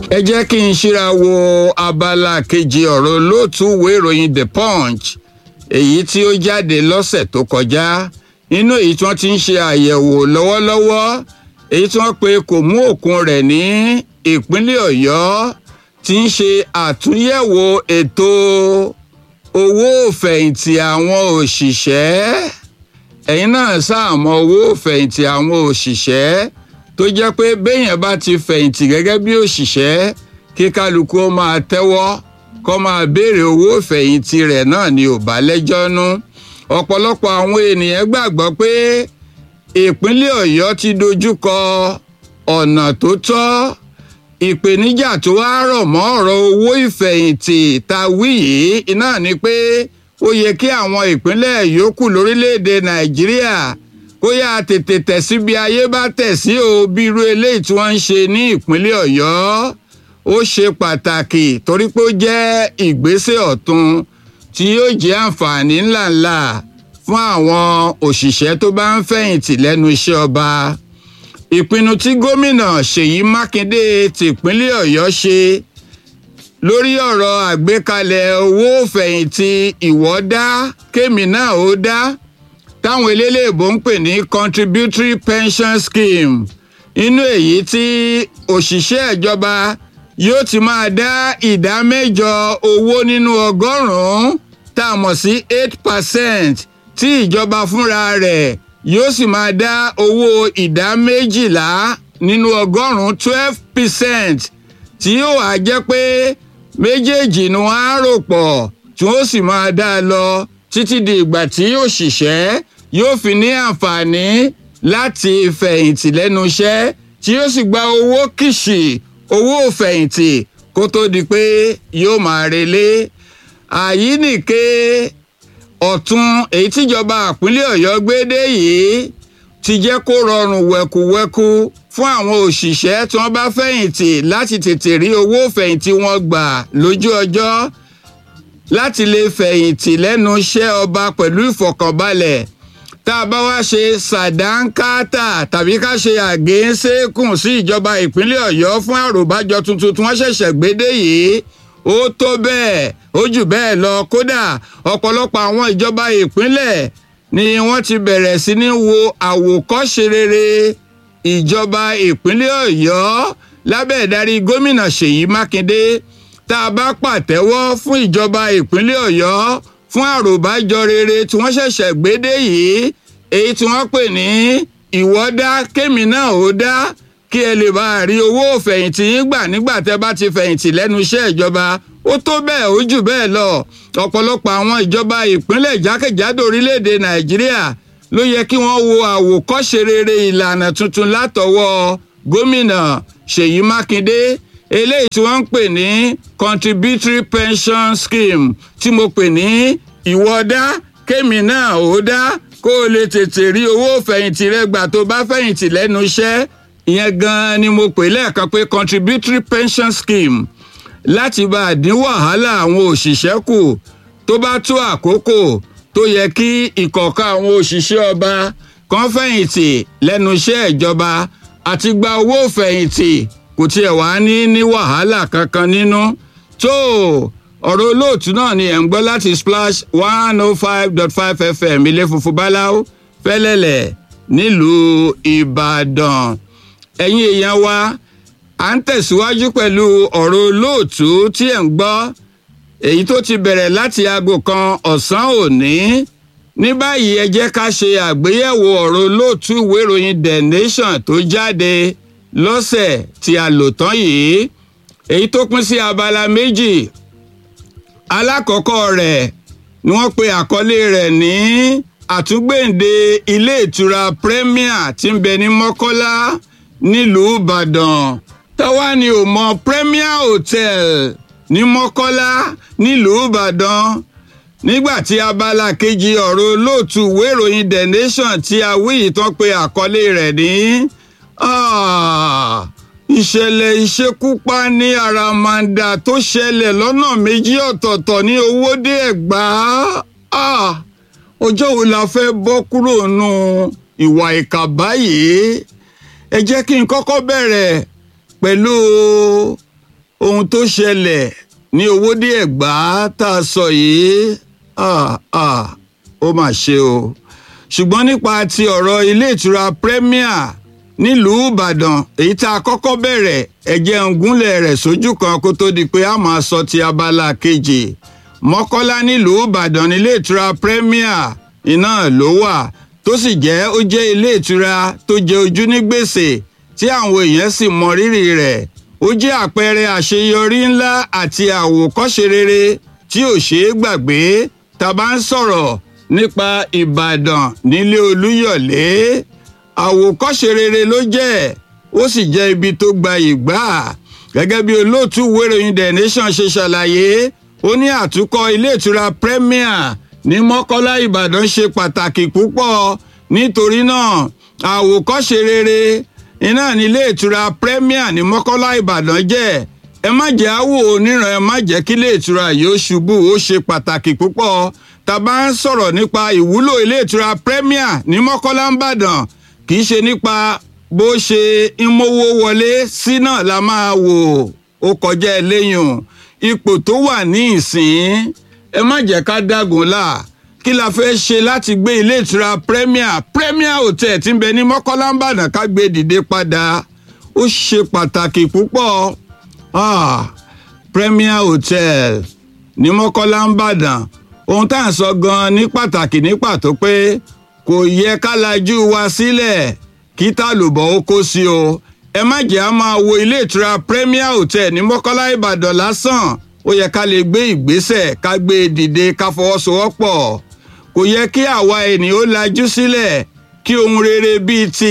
ẹ jẹ́ kí n ṣíra wo abala kejì ọ̀rọ̀ olóòtú ìwé ìròyìn the punch èyí tí ó jáde lọ́sẹ̀ tó kọjá nínú èyí tí wọ́n ti ń ṣe àyẹ̀wò lọ́wọ́lọ́wọ́ èyí tí wọ́n pe kò mú òkun rẹ̀ ní ìpínlẹ̀ ọ̀yọ́ ti ń ṣe àtúnyẹ̀wò ètò owó òfẹ̀yìntì àwọn òṣìṣẹ́ ẹ̀yin náà sáàmọ̀ owó òfẹ̀yìntì àwọn òṣìṣẹ́ tó jẹ́ pé béèyàn bá ti fẹ̀yìntì gẹ́gẹ́ bí òṣìṣẹ́ kí kálukú ó máa tẹ́wọ́ kó máa béèrè owó ìfẹ̀yìntì rẹ̀ náà ni ò bá lẹ́jọ́ nú ọ̀pọ̀lọpọ̀ àwọn ènìyàn gbàgbọ́ pé ìpínlẹ̀ ọ̀yọ́ ti dojúkọ ọ̀nà tó tọ́ ìpèníjà tó wá rọ̀ mọ́ ọ̀rọ̀ owó ìfẹ̀yìntì ta wí yìí iná ni pé ó yẹ kí àwọn ìpínlẹ̀ yòókù lórílẹ̀‐èdè nàìjíríà kó yá tètè tẹ̀ sí bí ayé bá tẹ̀ sí o bí irú eléyìí tí wọ́n ń ṣe ní ìpínlẹ̀ ọ̀yọ́ ó ṣe pàtàkì torí pé ó jẹ́ ìgbésẹ̀ ọ̀tun tí yóò jẹ́ àǹfààní ńláńlá fún àwọn òṣìṣẹ́ tó bá ń fẹ̀yìntì lẹ́nu iṣẹ́ ọba ìpinnu tí gómìnà ṣèyí mákindé tìpínlẹ̀ ọ̀yọ́ ṣe lórí ọ̀rọ̀ àgbékalẹ̀ owó fẹ̀yìntì ìwọ́dá kémi náà ó dá táwọn eléléèbó ń pè ní contributory pension scheme inú èyí tí òṣìṣẹ́ ìjọba yóò ti máa dá ìdá mẹ́jọ owó nínú ọgọ́rùn-ún tá a mọ̀ sí eight percent tí ìjọba fúnra rẹ̀ yóò sì máa dá owó ìdá méjìlá nínú ọgọ́rùn-ún twelve percent tí yóò wá jẹ́ pé méjèèjì ni wọ́n á rò pọ̀ tí wọ́n sì máa dá a lọ títí di ìgbà tí òṣìṣẹ́ yóò fi ní àǹfààní láti fẹ̀yìntì lẹ́nu iṣẹ́ tí yóò sì gba owó kìṣì owó fẹ̀yìntì kó tó di pé yóò máa relé àyínìke ọ̀tún èyí tíjọba ìpínlẹ̀ ọ̀yọ́ gbé dé yìí ti jẹ́ kó rọrùn wẹ̀kúwẹ̀kú fún àwọn òṣìṣẹ́ tí wọ́n bá fẹ̀yìntì láti tètè rí owó fẹ̀yìntì wọn gbà lójú ọjọ́ láti lè fẹ̀yìntì lẹ́nu iṣẹ́ ọba pẹ̀lú ìfọ̀kànbalẹ̀ tá a bá wá ṣe sàdánkátà tàbí ká ṣe àgéńsékùn sí ìjọba ìpínlẹ̀ ọ̀yọ́ fún àròbájọ tuntun tí wọ́n ṣẹ̀ṣẹ̀ gbé dé yìí ó tó bẹ́ẹ̀ ó jù bẹ́ẹ̀ lọ kódà ọ̀pọ̀lọpọ̀ àwọn ìjọba ìpínlẹ̀ ni wọ́n ti bẹ̀rẹ̀ sí ní wo àwòkọ́ṣe rere ìjọba ìpínlẹ̀ ọ̀yọ́ lábẹ́ ìdarí gómìnà ṣèyí mákindé tá a bá pàtẹ́wọ́ fún ìjọba ìpínlẹ̀ ọ̀yọ́ fún àròbájọ rere tí wọ́n ṣẹ̀ṣẹ̀ gbé dé yìí èyí tí wọ́n pè ní ìwọ́dá kémi náà ó dá kí ẹ lè bá a rí owó fẹ̀yìntì yín gbà nígbà tẹ́ bá ti fẹ̀yìntì lẹ́nu iṣẹ́ ìjọba ó tó bẹ́ẹ̀ ó jù bẹ́ẹ̀ lọ ọ̀pọ̀lọpọ̀ àwọn ìjọba ìpínlẹ̀ jákèjádò orílẹ̀-èdè nàìjíríà ló yẹ kí wọ́n wo àwòkọ́ṣe rere ìlànà tuntun látọwọ́ gómìnà ṣèyí mákindé eléyìí tí wọ́n ń pè ní contributory pension scheme tí mo pè ní ìwọ́dá kémi náà ó dá kó o lè tètè rí owó fẹ̀yìntì rẹ gbà tó bá fẹ̀yìntì lẹ́nu iṣẹ́ ìyẹn gan-an ni mo pè lẹ́ẹ̀kan pé contributory pension scheme láti bá a dín wàhálà àwọn òṣìṣẹ́ kù tó bá tó àkókò tó yẹ kí ìkọ̀ọ̀kan àwọn òṣìṣẹ́ ọba kan fẹ̀yìntì lẹ́nu iṣẹ́ ìjọba àti gba owó fẹ̀yìntì kò tiẹ̀ wá ní ní wàhálà kankan nínú tó ọ̀rọ̀ olóòtú náà ni ẹ̀ ń gbọ́ láti splash one oh five dot five fm ilé funfun báláwo fẹ́lẹ́lẹ̀ nílùú ìbàdàn ẹ̀yin èèyàn wa à ń tẹ̀síwájú pẹ̀lú ọ̀rọ̀ olóòtú tí ẹ̀ ń gbọ́ èyí tó ti bẹ̀rẹ̀ láti aago kan ọ̀sán òní ní báyìí ẹ jẹ́ ká ṣe àgbéyẹ̀wò ọ̀rọ̀ olóòtú ìwé ìròyìn the nation tó jáde lọ́sẹ̀ tí a lò tán yìí èyí tó pín sí abala méjì alákọ̀ọ́kọ́ rẹ̀ ni wọ́n pe àkọlé rẹ̀ ní àtúgbèǹde ilé ìtura premier tí ń bẹ ní mọ́kọ́lá nílùú ìbàdàn táwa ni ò mọ premier hotel ní mọ́kọ́lá nílùú ìbàdàn nígbà tí abala kejì ọ̀rọ̀ olóòtú ìwé ìròyìn the nation tí a wí yìí tán pe àkọlé rẹ̀ ní ìṣẹ̀lẹ̀ ìṣekúpa ní àràmàǹdà tó ṣẹlẹ̀ lọ́nà méjì ọ̀tọ̀ọ̀tọ̀ ní owódé ẹ̀gbá ọjọ́ wo la fẹ́ bọ́ kúrò nù ìwà ìkà báyìí ẹ jẹ́ kí n kọ́kọ́ bẹ̀rẹ̀ pẹ̀lú ohun tó ṣẹlẹ̀ ní owódé ẹ̀gbá tá a sọ yìí ah, ah, ó mà ṣe o ṣùgbọ́n nípa ti ọ̀rọ̀ ilé ìtura premier nílùú ìbàdàn èyí tá a kọ́kọ́ bẹ̀rẹ̀ ẹ̀jẹ̀ ń gúnlẹ̀ rẹ̀ sójú kan kó tó di pé a máa sọ ti abala kejì mọ́kọ́lá nílùú ìbàdàn nílé ìtura premier iná ló wà tó sì jẹ́ ó jẹ́ ilé ìtura tó jẹ ojú ní gbèsè tí àwọn èèyàn sì mọ rírì rẹ̀ ó jẹ́ àpẹẹrẹ àṣeyọrí ńlá àti àwòkọ́ṣe rere tí ò ṣeé gbàgbé tá a bá ń sọ̀rọ̀ nípa ìbàdàn nílé olúyọ̀lé àwòkọ́ṣe rere ló jẹ́ ó sì jẹ́ ibi tó gba ìgbà gẹ́gẹ́ bí olóòtú wéròyìn the nation ṣe ṣàlàyé ó ní àtúkọ̀ ilé ìtura premier ní mọ́kọ́lá ìbàdàn ṣe pàtàkì púpọ̀ nítorí náà àwòkọ́ṣe rere iná nílé ìtura premier ní mọ́kọ́lá ìbàdàn jẹ́ ẹ má jẹ́ àwò oníran ẹ má jẹ́ kí ilé ìtura yìí ó ṣubú ó ṣe pàtàkì púpọ̀ tá a bá ń sọ̀rọ̀ nípa ìwúlò ilé ìtura premier ní mọ́kọ́lá ìbàdàn kì í ṣe nípa bó ṣe ń mówó wọlé sí náà la máa wò ó kọjá ẹlẹ́yìn ipò tó wà ní ìsìn ẹ má jẹ́ ká dágun là kí la fẹ́ ṣe láti gbé ilé ìtura premier premier hotel tí ń bẹ ní mọ́kọ́lá ìbàdàn ká gbé dìde padà ó ṣe pàtàkì púpọ̀ ah, premier hotel ní mọ́kọ́lá ìbàdàn ohun tá à ń sọ gan-an ní pàtàkì ní pàtó pé kò yẹ ká lajú wa sílẹ̀ kí tàlùbọ̀ ó kó sí o ẹ má jẹ́ á máa wo ilé ìtura premier hotel ní mọ́kọ́lá ìbàdàn lásán ó yẹ ká lè gbé ìgbésẹ̀ ká gbé e dìde ká fọwọ́sowọ́pọ̀ kò yẹ kí àwa ènìyàn ó lajú sílẹ̀ kí ohun rere bíi ti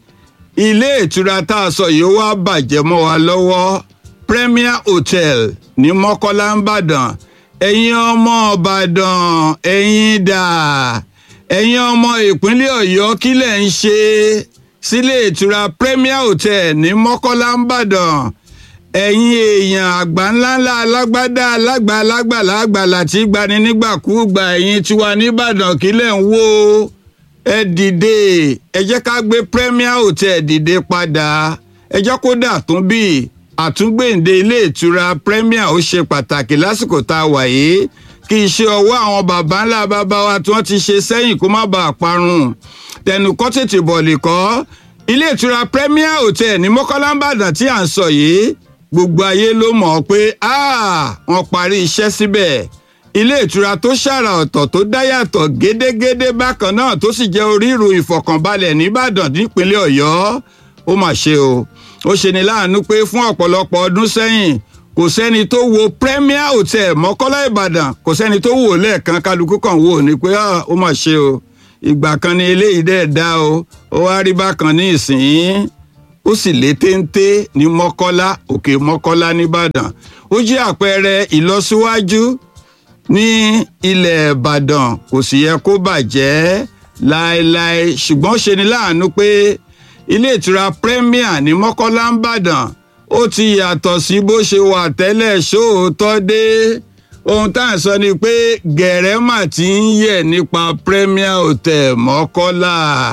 ilé ìtura tá a sọ yìí ó wá bàjẹ́ mọ́ wa lọ́wọ́ premier hotel ní mọ́kọ́lá ìbàdàn ẹ̀yin ọmọ ìbàdàn ẹ̀yin dà ẹ̀yin ọmọ ìpínlẹ̀ ọ̀yọ́ kí lẹ̀ ń ṣe sílé ìtura premier hotel ní mọ́kọ́lá ìbàdàn ẹ̀yin èèyàn àgbà ńláńlá alágbádá alágbà alágbàlá àgbàlà tí gbani nígbàkúùgbà ẹ̀yin tiwa nìbàdàn kí lẹ̀ ń wò ẹ dìde ẹ jẹ́ ká gbé premier hotel dìde padà ẹ jẹ́ kó dà tún bí àtúngbèǹde ilé ìtura premier ó ṣe pàtàkì lásìkò tá a wà yìí kí iṣẹ́ ọwọ́ àwọn baba ńlá baba wa tí wọ́n ti ṣe sẹ́yìn kó má bàa parun tẹnu kọ́ tètè bọ̀ lè kọ́ ilé ìtura premier hotel ní mọ́kànlá ìbàdàn tí à ń sọ yìí gbogbo ayé ló mọ̀ ọ́ pé wọ́n parí iṣẹ́ síbẹ̀ ilé ìtura tó ṣàrà ọ̀tọ̀ tó dáyàtọ̀ gédégédé bákan náà tó sì jẹ́ oríru ìfọ̀kànbalẹ̀ nìbàdàn nípínlẹ̀ ọ̀yọ́ ó mà ṣe o ó ṣe ni láàánú pé fún ọ̀pọ̀lọpọ̀ ọdún sẹ́yìn kò sẹ́ni tó wo premier hotel mọ́kọ́lá ìbàdàn kò sẹ́ni tó wò lẹ́ẹ̀kan kálukú kan wò ní pé ó mà ṣe o ìgbà kan ni eléyìí dẹ̀ dá o ó wá rí bákan ní ìsìn ó sì lé téńté ní mọ́kọ́lá òkè mọ́kọ́lá nìbàdàn ó jẹ́ àpẹẹrẹ ìlọsíwájú ní ilẹ̀ ìbàdàn kò sì yẹ kó bàjẹ́ láéláé ṣùgbọ́n ṣe ni láàánú pé ilé ìtura premier ní mọ́kọ́lá ń bàdàn ó ti yàtọ̀ sí bó ṣe wà tẹ́lẹ̀ sóòótọ́ dé ohun tá à ń sọ ni pé gẹ̀rẹ́mà ti ń yẹ̀ nípa premier hotel mọ́kọ́lá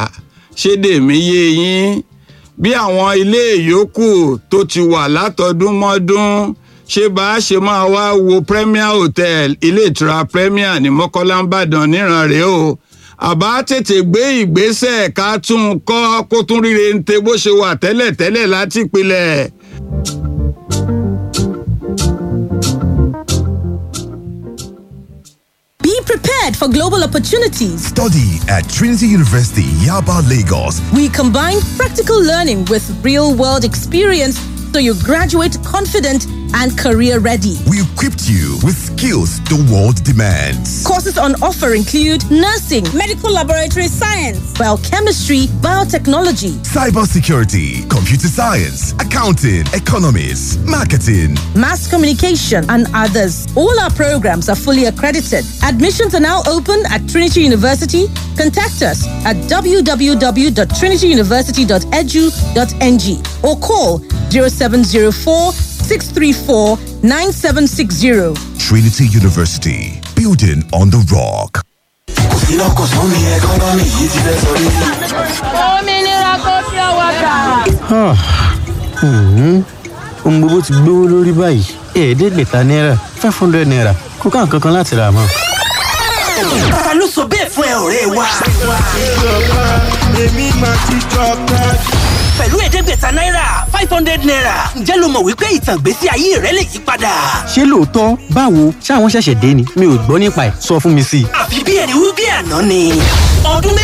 ṣédèmí yé yín bí àwọn ilé ìyókù tó ti wà látọdún mọ́dún ṣé bá a ṣe máa wá wo premier hotel ilé ìtura premier ní mọ́kọ́lá ń bàdàn níran rèé o àbá tètè gbé ìgbésẹ̀ ká tún un kọ́ kó tún ríre ń tẹ bó ṣe wà tẹ́lẹ̀tẹ́lẹ̀ láti pilẹ̀. Be prepared for global opportunities. Study at Trinity University, Yaba, Lagos. We combine practical learning with real world experience so you graduate confident and career ready. We equipped you with skills the world demands. Courses on offer include nursing, medical laboratory science, biochemistry, biotechnology, cybersecurity, computer science, accounting, economics, marketing, mass communication, and others. All our programs are fully accredited. Admissions are now open at Trinity University. Contact us at www.trinityuniversity.edu.ng or call 0704 634 9760. Trinity University, building on the rock. òmìnira kò fi ọwọ́ gbà. ohun gbogbo ti gbówó lórí báyìí ẹ̀ẹ́dẹ́gbẹ̀ta náírà five hundred naira kò ká nǹkan kan láti rà mọ́. ta ló sọ bẹ́ẹ̀ fún ẹ ọ̀rẹ́ wa. pẹ̀lú ẹ̀ẹ́dẹ́gbẹ̀ta náírà five hundred naira ǹjẹ́ ló mọ̀ wípé ìtàn ìgbésí ayé rẹ lè yí padà. ṣé lóòótọ́ báwo ṣáwọn ṣẹ̀ṣẹ̀ dé ni mi ò gbọ́ nípa ẹ̀ sọ fún mi sí i. àfi bí ẹni wí bí àná ni. ọdún